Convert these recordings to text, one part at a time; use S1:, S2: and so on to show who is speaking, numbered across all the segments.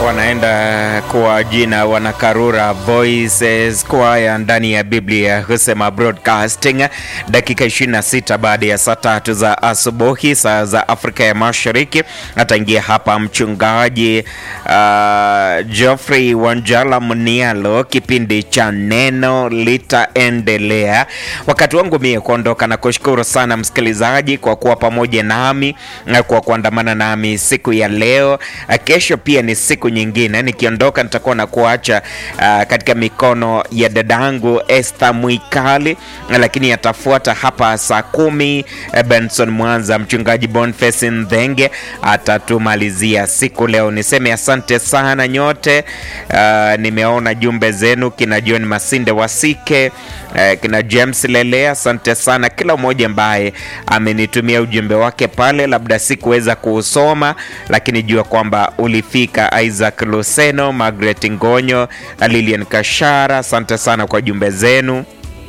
S1: wanaenda kwa jina wanakarura Voices Choir ndani ya Biblia husema broadcasting, dakika 26 baada ya saa tatu za asubuhi saa za Afrika ya Mashariki. Ataingia hapa mchungaji uh, Geoffrey Wanjala Munialo, kipindi cha neno litaendelea. Wakati wangu mie kuondoka, na kushukuru sana msikilizaji kwa kuwa pamoja nami na kwa kuandamana nami siku ya leo. Kesho pia ni siku nyingine. Nikiondoka nitakuwa na kuacha uh, katika mikono ya dadangu Esther Mwikali, lakini atafuata hapa saa kumi. Benson Mwanza, mchungaji Boniface Ndhenge atatumalizia siku leo. Niseme asante sana nyote. Uh, nimeona jumbe zenu, kina John Masinde Wasike, uh, kina James Lele, asante sana kila mmoja ambaye amenitumia ujumbe wake pale, labda sikuweza kuusoma, lakini jua kwamba ulifika. Isaac Luseno, Margaret Ngonyo, Lilian Kashara, asante sana kwa jumbe zenu.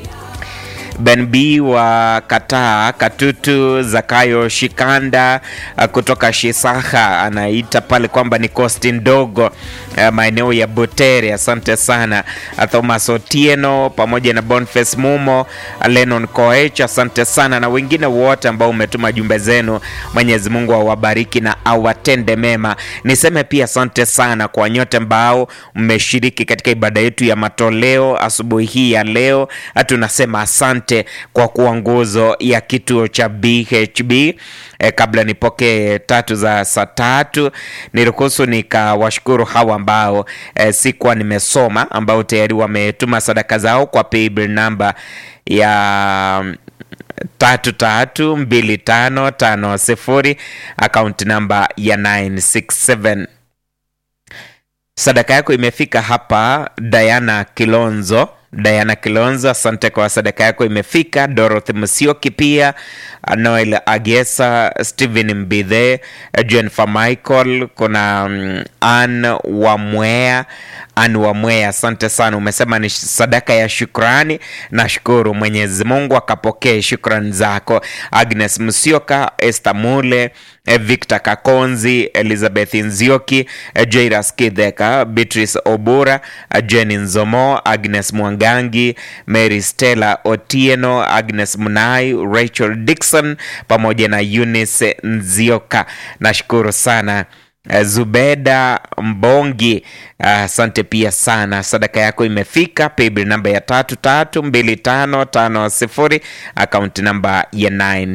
S1: Ben B wa Kataa Katutu, Zakayo Shikanda kutoka Shisaha anaita pale kwamba ni kosti ndogo maeneo ya Butere. Asante sana Thomas Otieno pamoja na Boniface Mumo, Lennon Koech, asante sana na wengine wote ambao umetuma jumbe zenu. Mwenyezi Mungu awabariki na awatende mema. Niseme pia asante sana kwa nyote ambao mmeshiriki katika ibada yetu ya matoleo asubuhi hii ya leo. Tunasema asante kwa kuwa nguzo ya kituo cha BHB. E, kabla nipokee tatu za saa tatu, niruhusu nikawashukuru hawa ambao e, sikuwa nimesoma ambao tayari wametuma sadaka zao kwa paybill namba ya tatu tatu mbili tano tano sifuri akaunti namba ya 967. Sadaka yako imefika hapa. Diana Kilonzo Diana Kilonzo, asante kwa sadaka yako imefika. Dorothy Musioki pia, Noel Agesa, Stephen Mbithe, Jennifer Michael, kuna um, Ann Wamwea, Ann Wamwea, asante sana. Umesema ni sadaka ya shukrani. Nashukuru Mwenyezi Mungu akapokee shukrani zako. Agnes Musioka, Esther Mule, Victor Kakonzi, Elizabeth Nzioki, Jairas Kidheka, Beatrice Obura, Jenny Nzomo, Agnes Mwangangi, Mary Stella Otieno, Agnes Munai, Rachel Dixon pamoja na Eunice Nzioka. Nashukuru sana. Zubeda Mbongi, asante uh, pia sana. Sadaka yako imefika. Paybill namba ya tatu tatu mbili tano tano sifuri akaunti namba ya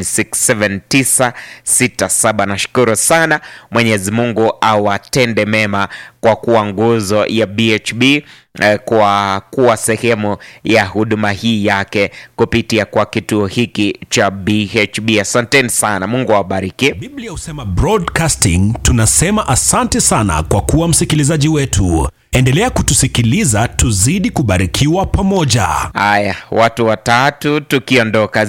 S1: 967967. Nashukuru sana. Mwenyezi Mungu awatende mema kwa kuwa nguzo ya BHB kwa kuwa sehemu ya huduma hii yake kupitia kwa kituo hiki cha BHB. Asanteni sana, Mungu awabariki.
S2: Biblia husema broadcasting, tunasema asante sana kwa kuwa msikilizaji wetu. Endelea kutusikiliza, tuzidi kubarikiwa pamoja.
S1: Haya, watu watatu tukiondoka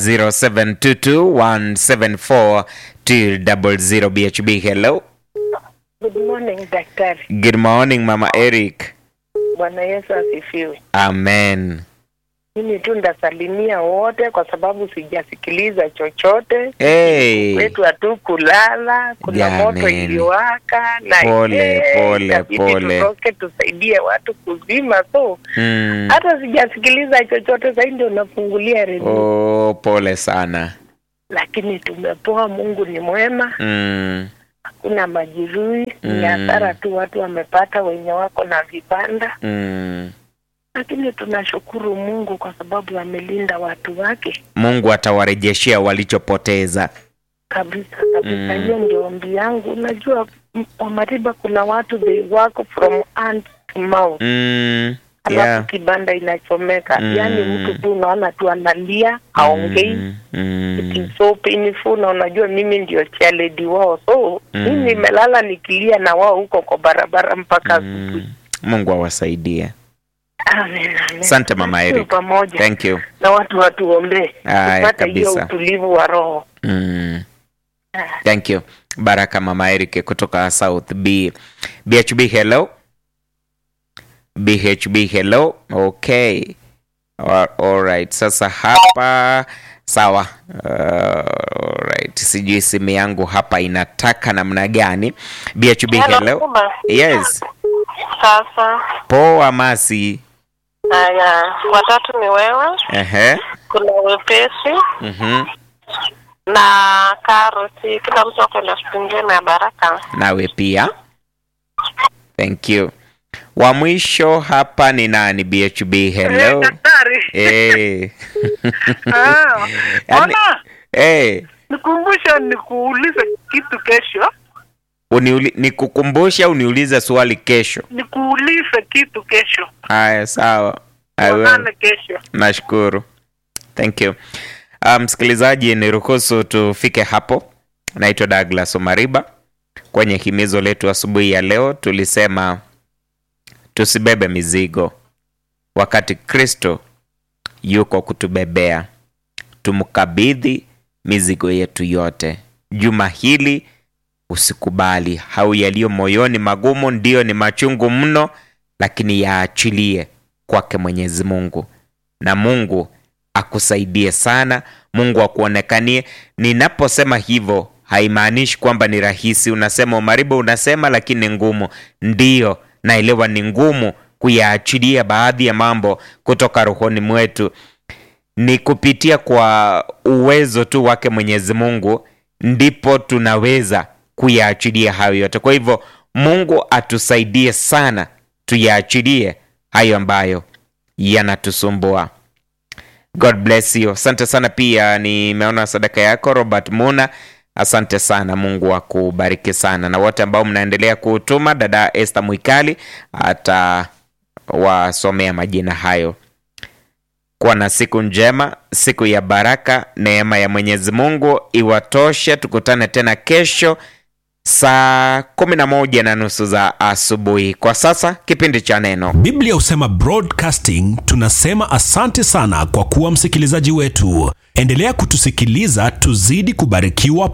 S1: 0722174200 BHB. Hello,
S3: Good morning daktari.
S1: good morning mama Eric.
S3: Bwana Yesu asifiwe.
S1: Amen.
S3: Mimi tu ndasalimia wote kwa sababu sijasikiliza chochote.
S1: Hey.
S3: Wetu hatu kulala, kuna
S1: Jameni.
S3: moto iliwaka na
S1: Pole,
S3: eh,
S1: pole,
S3: itabidi
S1: pole.
S3: tutoke tusaidie watu kuzima, so
S1: Mm.
S3: hata sijasikiliza chochote, sasa ndio nafungulia redio
S1: Oh, pole sana.
S3: lakini tumepoa. Mungu ni mwema,
S1: Mm.
S3: hakuna majeruhi,
S1: Mm.
S3: ni hasara tu watu wamepata wenye wako na vibanda
S1: Mm.
S3: lakini tunashukuru Mungu kwa sababu amelinda watu wake
S1: Mungu atawarejeshea walichopoteza.
S3: kabisa kabisa.
S1: Mm.
S3: Hiyo ndio ombi yangu. Unajua m- Wamariba, kuna watu they work from hand to mouth,
S1: Mm.
S3: alafu
S1: Yeah.
S3: kibanda inachomeka.
S1: Mm.
S3: Yaani mtu tu unaona tu analia, haongei
S1: Mm. Mm.
S3: It is so painful, na unajua mimi ndio chairlady wao, so
S1: Mm.
S3: mimi nimelala nikilia na wao huko kwa barabara mpaka asubuhi.
S1: Mm. Mungu awasaidie.
S3: Amen, amen.
S1: Asante Mama
S3: Tuwe
S1: Eric.
S3: pamoja
S1: Thank you.
S3: na watu watuombee
S1: Haya,
S3: tupate hiyo
S1: kabisa.
S3: utulivu wa roho.
S1: Mm.
S3: Ah.
S1: Thank you. Baraka Mama Eric kutoka South B. BHB hello. BHB hello. Okay. All, all right. Sasa hapa sawa. Uh, all right. Sijui simu yangu hapa inataka namna gani. BHB hello. Yes.
S4: Sasa
S1: Poa Masi.
S4: haya, watatu ni wewe,
S1: Ehe.
S4: kuna wepesi
S1: Mhm.
S4: na karoti. Kila mtu ako na siku njema ya baraka.
S1: Nawe pia. Thank you. Wa mwisho hapa ni nani? BHB. Hello.
S3: daktari
S1: Eh.
S3: Ah,
S1: Yaani-
S3: ona
S1: Eh.
S3: nikumbushe nikuulize kitu kesho
S1: Uniuli, nikukumbushe au niulize swali kesho?
S3: nikuulize kitu kesho
S1: Haya, sawa. I will.
S3: tuonane kesho
S1: Nashukuru. Thank you. Uh, msikilizaji, niruhusu tufike hapo. Naitwa Douglas Omariba. Kwenye himizo letu asubuhi ya leo tulisema tusibebe mizigo wakati Kristo yuko kutubebea. Tumkabidhi mizigo yetu yote. Juma hili usikubali au yaliyo moyoni magumu, ndiyo ni machungu mno, lakini yaachilie kwake Mwenyezi Mungu, na Mungu akusaidie sana. Mungu akuonekanie. Ninaposema hivyo haimaanishi kwamba ni rahisi. Unasema Omariba, unasema lakini ni ngumu. Ndiyo, naelewa ni ngumu kuyaachilia baadhi ya mambo kutoka rohoni mwetu ni kupitia kwa uwezo tu wake Mwenyezi Mungu ndipo tunaweza kuyaachilia hayo yote. Kwa hivyo Mungu atusaidie sana tuyaachilie hayo ambayo yanatusumbua. God bless you. Asante sana pia nimeona sadaka yako Robert Muna. Asante sana, Mungu akubariki sana, na wote ambao mnaendelea kutuma. Dada Esther Mwikali atawasomea majina hayo. Kuwa na siku njema, siku ya baraka. Neema ya Mwenyezi Mungu iwatoshe. Tukutane tena kesho saa kumi na moja na nusu za asubuhi. Kwa sasa kipindi cha neno
S2: Biblia husema broadcasting. Tunasema asante sana kwa kuwa msikilizaji wetu. Endelea kutusikiliza, tuzidi kubarikiwa